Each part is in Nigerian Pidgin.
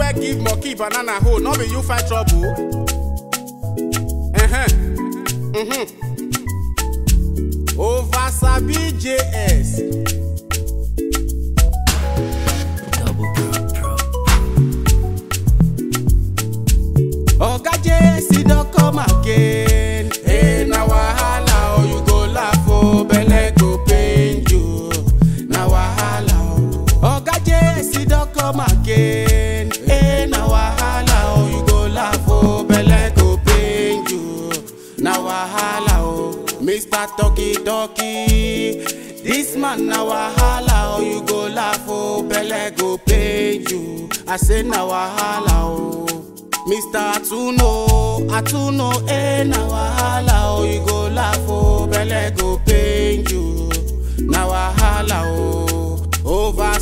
wear give monkey banana hole, no be you fight trouble. Uh-huh. Mm-hmm. Over Sabi JS. Double Pro Pro. Oga JS don come again. Hey, na wahala oh, you go laugh oh, belle go pain you. Na wahala oh. Oga JS don come again. Hey, na wahala oh, you go laugh oh, belle go pain you. Na wahala oh, Mr. Talky Talky. This man na wahala oh, you go laugh oh, belle go pain you. I say na wahala oh. Mr. Atuno, Atuno, eh, na wahala, oh, you go laugh, oh, belle go pain you. Na wahala, oh, over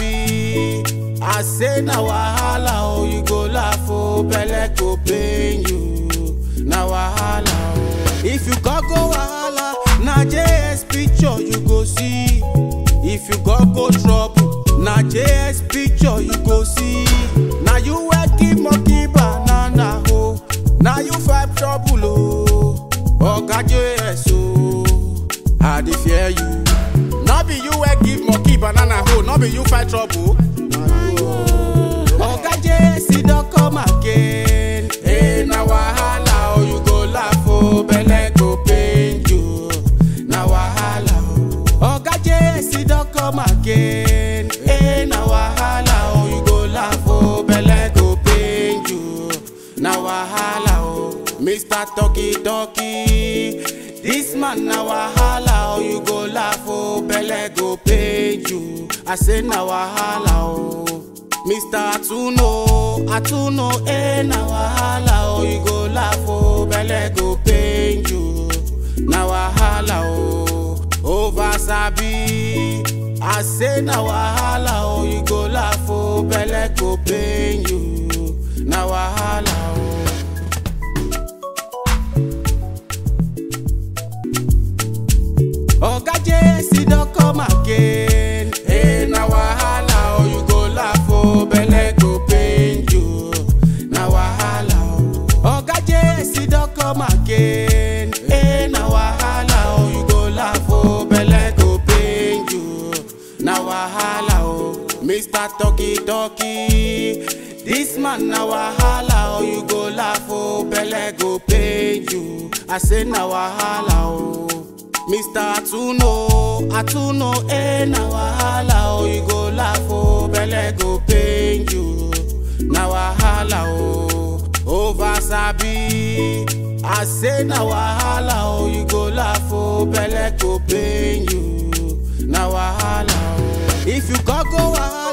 Sabi. I say na wahala, oh, you go laugh, oh, belle go pain you. Na wahala, oh. If you go go wahala, na JS picture you go see. If you go go trouble, na JS picture you go see. Na you wey give monkey banana ho, na you fight trouble o. Oga JS o, I dey fear you. No be you wey give monkey banana ho, no be you fight trouble. Na you o. Oga JS don come again. Hey, na wahala o, you go laugh o, belle go pain you. Na wahala o. Oga JS don come again. Hey, na wahala o, you go laugh o, belle go pain you. Na wahala o, Mr. Talky Talky. This man na wahala o, you go laugh o, belle go pain you. I say na wahala o. Mr. Atuno, Atuno, eh, na wahala, oh, you go laugh, oh, belle go pain you. Na wahala, oh, over Sabi. I say na wahala, oh, you go laugh, oh, belle go pain you. Na wahala, oh. Oga JS don come again. Hey, na wahala, oh, you go laugh, oh, belle go pain you. Na wahala, oh. Oga JS don come again. Hey, na wahala, oh, you go laugh, oh, belle go pain you. Na wahala, oh, Mr. Talky Talky. This man na wahala, oh, you go laugh, oh, belle go pain you. I say na wahala, oh. Mr. Atuno, Atuno, eh, na wahala, oh, you go laugh, oh, belle go pain you. Na wahala, oh, over Sabi. I say na wahala, oh, you go laugh, oh, belle go pain you. Na wahala, oh. If you go go wahala.